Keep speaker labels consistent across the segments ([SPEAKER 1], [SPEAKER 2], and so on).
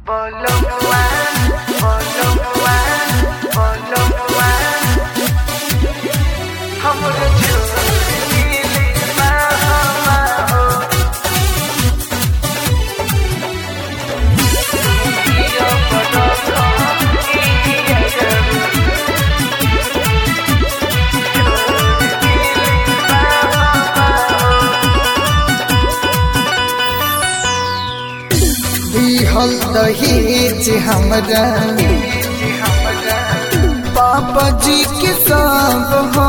[SPEAKER 1] Bologua, bologua, bologua. हमरो चोरी माहो माहो यो बड़ो इया जरू
[SPEAKER 2] दिहल दहेज हमरा पापा जी के सब हो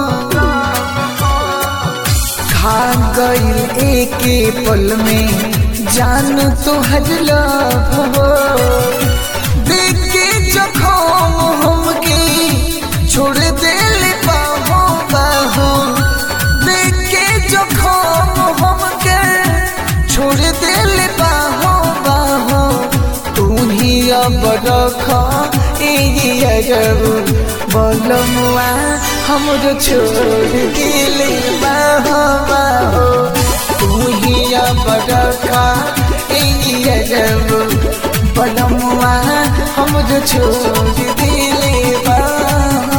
[SPEAKER 2] खा गई एक पल में जान तो हर लभ हो देख के जखम हमके छोड़ दिल बाहो बाहो देख के जखम हमके छोड़ दिल बाहो बाहो तू ही अब रख एरबू बोलमुआ हमरो छोड़ दिल बाहो बाहो तू ही अब रख एरबू बोलमुआ हमरो छोड़ दिल बाहो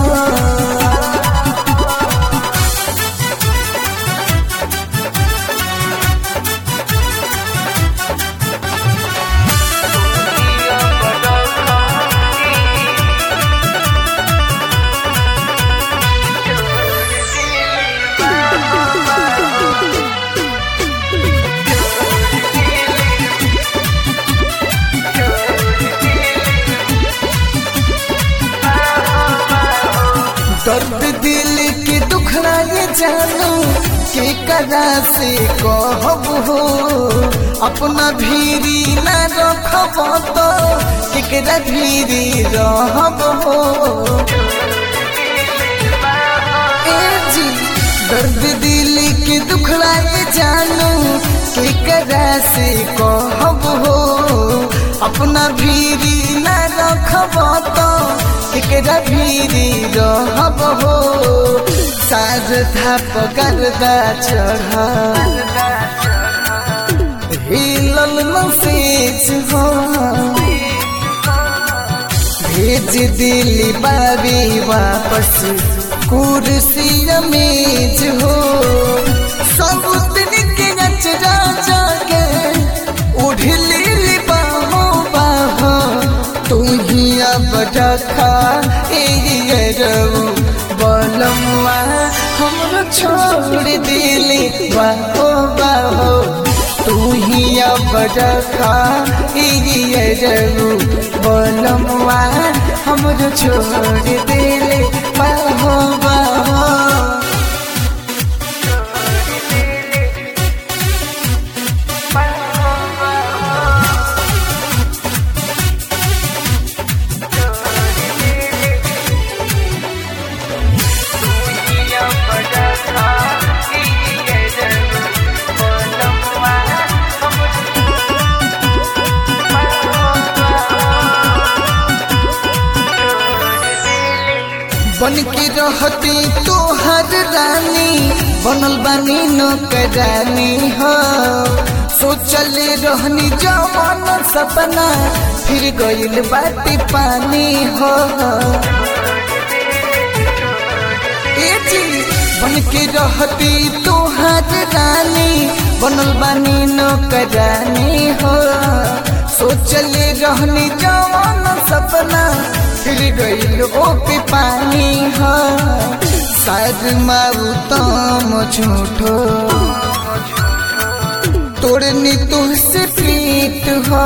[SPEAKER 1] यो बड़ो
[SPEAKER 2] दर्द दिल के दुखड़ा ये जानू के कदा से कहब हो अपना भीरी न रखब तो केकरा भीरी रहब हो ए जी दर्द दिल के दुखड़ा ये जानू के कदा से कहब हो अपना भीरी न रखब तो केकरा भीरी रहब हो साज थाप गर्दा चढ़ हिलल नसेज हो भेज दिली बाबी वापस कुर्सी मेज हो सब दिन के नचरा जाके उठ ली बाहो बाहो तू ही अब रखा एरबू बोलमुआ हमरो छोड़ दिली बाहो बाहो तू ही अब रखा एरबू बोलमुआ हमरो छोड़ दिली बाहो बाहो
[SPEAKER 1] यो बड़ो इया जरू बोलमुआ
[SPEAKER 2] बन के रहती तोहर रानी बनल बानी नौकरानी हो सोचल रहनी जवान सपना फिर गइल बाटी पानी हो ए जी बन के रहती तोहर रानी बनल बानी नौकरानी हो सोचल रहनी जवान सपना फिर गइल ओ पे पानी हो शायद मारू तम झूठो तोड़नी तुझसे प्रीत हो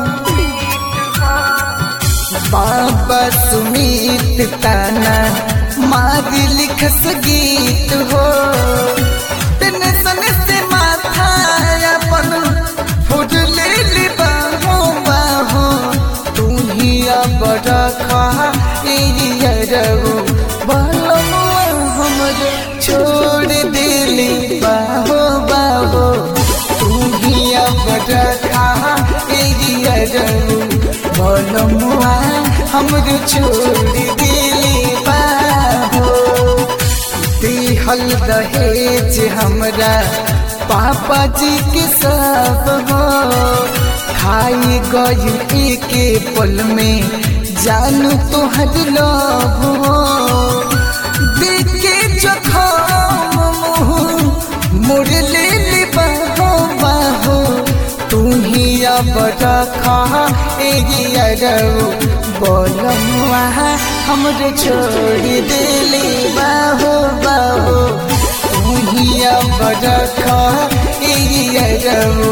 [SPEAKER 2] बाबा सुमीत ताना मारी लिखस गीत हो टेंशन से माथा अपन फुट ले ली बाहो बाहो तू ही अब रखा एरबू बोलमुआ हमरो छोड़ दिली बाहो बाहो तू ही अब रखा एरबू बोलमुआ हमरो छोड़ दिली बाहो दिहल दहेज हमरा पापा जी के सब हो खाई गई के पल में जानू तोहर लभ देखे जखम मुँह मोड़ ले ले बाहो बाहो तू ही अब रखा एरियरऊ बोलमुआ हमरे छोड़ देले बाहो बाहो तू ही अब रखा एरियरऊ